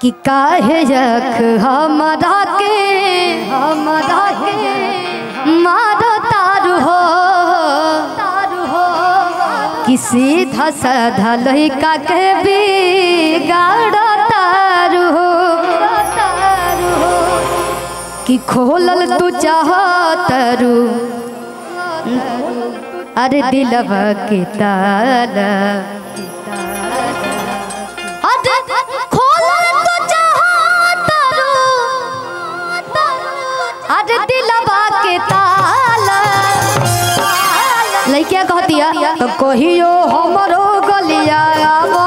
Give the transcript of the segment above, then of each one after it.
कि काहे रख हमरा के हमरा के मारो तारू हो तारू हो कि सीधा साधा लइका के बिगाड़ तारू हो तारू हो कि खोलल तू चाहतरू अरे दिलवा के ताला अरे खोलल तू चाहतरू अरे दिलवा के ताला लइका कहतिया तो कहियो हमरो गलिया आवा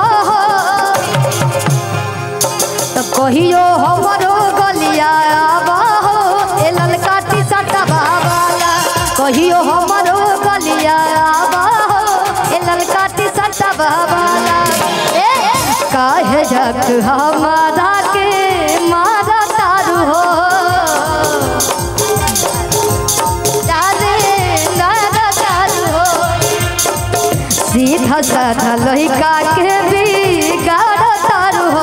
तो कहियो हमरो गलिया आवा हो ए ललका टी शर्ट वाला कहियो हमरो गलिया आवा हो ए ललका टी शर्ट वाला ए काहे जक हमारा के मारा तारू हो जाने नारा तारू हो सीधा साधा लइका के बिगाड़ तारू हो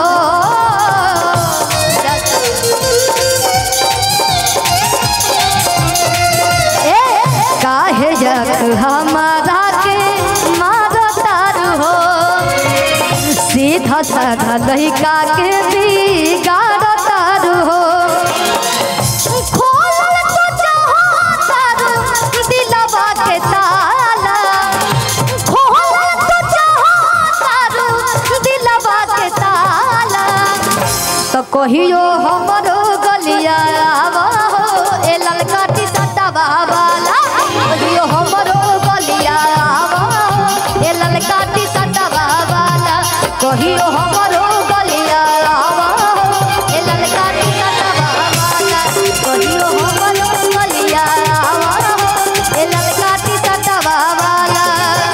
ए काहे जक हमारा के मार तारू हो सीधा साधा लइका के बिगाड़ तारू हो खोलल तो चाहतारू दिलवा के ताला खोलल तो चाहतारू दिलवा के ताला तो कहियो हमरो गलिया आवा हो ए ललका टी शर्टवा वाला कहियो हमरो गलिया आवा हो ए ललका टी शर्टवा वाला कहियो हमरो गलिया आवा हो ए ललका टी शर्टवा वाला कहियो हमरो गलिया आवा हो ए ललका टी शर्टवा वाला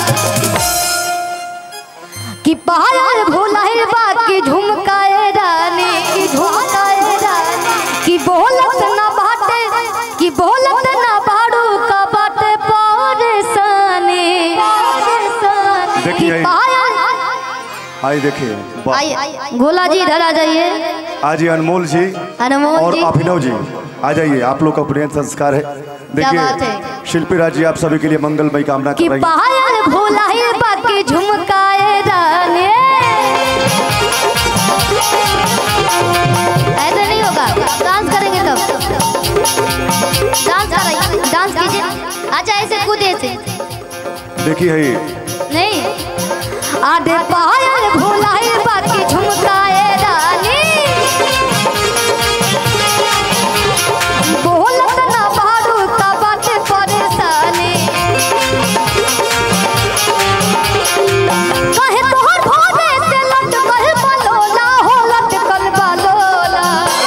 कि पहाड़ भूलाए बा कि झुमकाए रानी कि झुमकाए रानी कि बोलत ना बाटे कि बोलत ना बाड़ू का बाटे परेशानी कि देखिए। पायल आई देखिए वाह। आइए गोला जी इधर आ जाइए आज ये अनमोल जी अनमोल और जी अभिनव जी आ जाइए आप लोग का प्रिय संस्कार है बात देखिए है? शिल्पी राज जी आप सभी के लिए मंगलमय कामना कि कर रही हैं पायल भूलाए बा कि झुमकाए रानी ऐसा नहीं होगा डांस करेंगे तब डांस कराइए डांस कीजिए अच्छा ऐसे कूदे से देखिए है नहीं आधे पायल भूलाए बाकी झुमकाए रानी बोलत ना बारू का बाटे परेशानी कहे तोहर भोरे से लटकल बलोला हो लटकल बलोला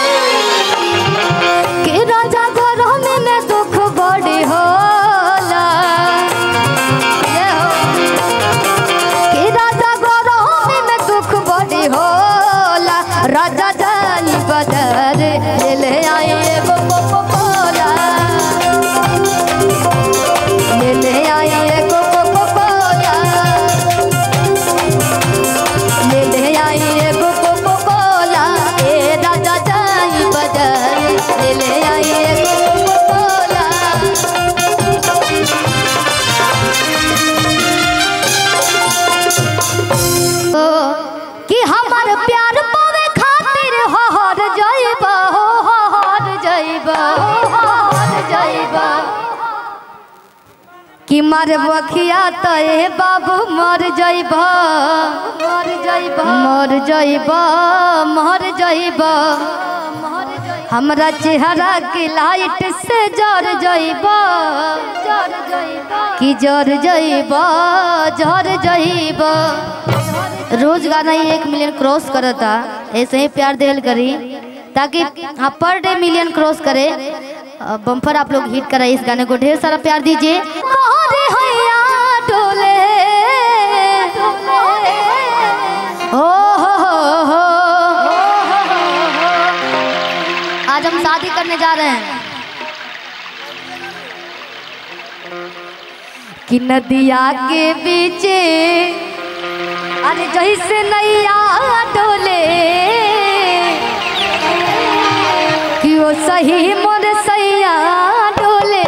के राजा गरम में दुख बड़ी होला ये हो कि राजा गरम में दुख बड़ी होला राजा जानी बदर ले आई एगो कोको कोला ले आई एगो कोको कोला ले आई एगो कोको कोला ए राजा जानी बदर ले आई एगो कोको कोला ओ, कि हमर प्यार पावे खातिर हर जाइबा हो हर जाइबा हर जाइबा कि मर बखिया तो ए बाबू मर जाइबा मर जाइबा मर जाइबा मर जाइबा हमरा चेहरा के लाइट से जर जाइबा जर जाइबा कि जर जाइबा जर जाइबा रोज गाना ही एक मिलियन क्रॉस करता ऐसे ही प्यार देल करी ताकि हाँ पर डे मिलियन क्रॉस करे बम्पर आप लोग हिट कराइए इस गाने को ढेर सारा प्यार दीजिए मोरे हैया डोले ओ हो हो हो आज हम शादी करने जा रहे हैं कि नदिया के बीचे अरे जैसे नैया डोले सही मोर सैया डोले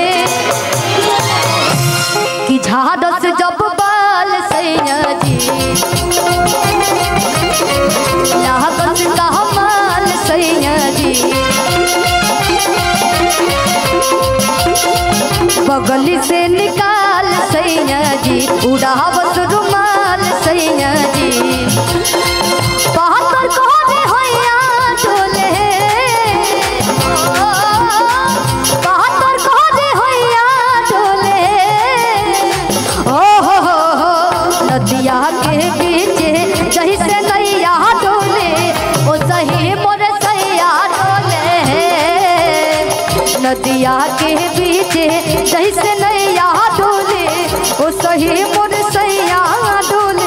कि झाड़स जब बाल सैया जी लागस कहमाल सैया जी बगली से निकाल सैया जी उड़ावत रुमाल सैया जी बहत्तर कोने होइया डोले बहत्तर कोने होइया डोले ओ हो हो हो नदिया के बीच जही से नैया डोले ओ सही मोर सैया डोले नदिया के बीच जही से नैया डोले ओ सही मोर सैया डोले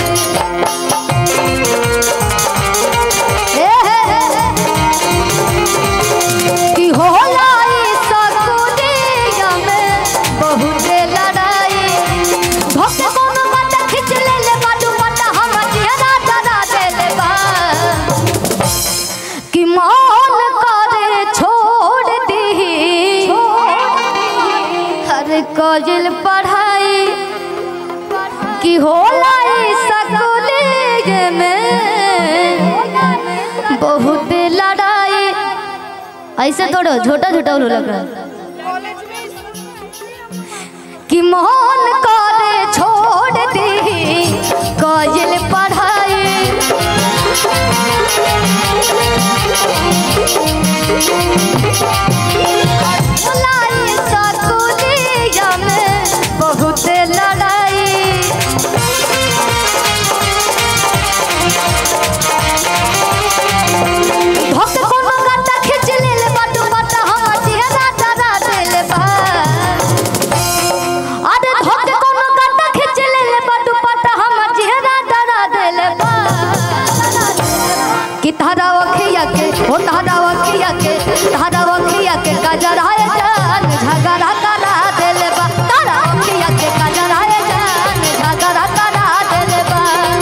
कि होला ई सकुनिया में बहुत लड़ाई भक्तों मत खिंच ले ले बाडू मत हम चेहरा डरा दे ले बा कि मान करे छोड़ दी हर कजल पढ़ाई कि होला ई सकुनिया में बहुत लड़ाई ऐसे थोड़ा छोटा छोटा उल्लू लग रहा है कि मोहन करे छोड़ दी कजल पढ़ाई लाई सकुलिया में बहुत लड़ाई धक कोनो गाता खींच ले ले बाटू बाटा हम चेहरा डरा दे ले बा अरे धक कोनो गाता खींच ले ले बाटू बाटा हम चेहरा डरा दे ले बा कि तारा वखिया के ओ तारा वखिया के तारा वखिया के कजरा है जान झगड़ा करा दे ले बा तारा वखिया के कजरा है जान झगड़ा करा दे ले बा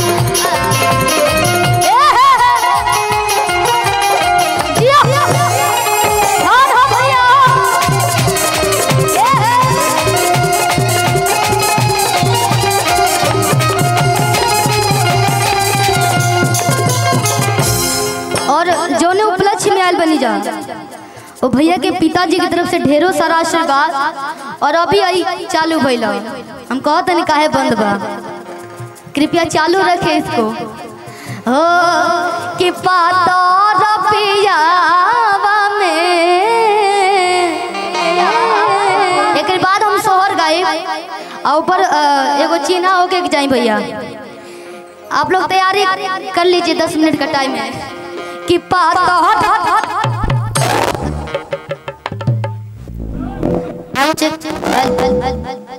ए हे हे जिया धान हो भैया ए हे और जोने उपलक्ष्य में आयल बनी जा ओ भैया के पिताजी की तरफ से ढेरों सारा आशीर्वाद और अभी आई चालू भइला हम कहत नहीं काहे बंद बा कृपया चालू रखे इसको हो कि पाता रपियावा में एक बाद हम सोहर गाए और ऊपर अ, एगो चीना होके के जाई भैया आप लोग तैयारी कर लीजिए दस मिनट का टाइम है कि पाता चेक चेक हल हल हल हल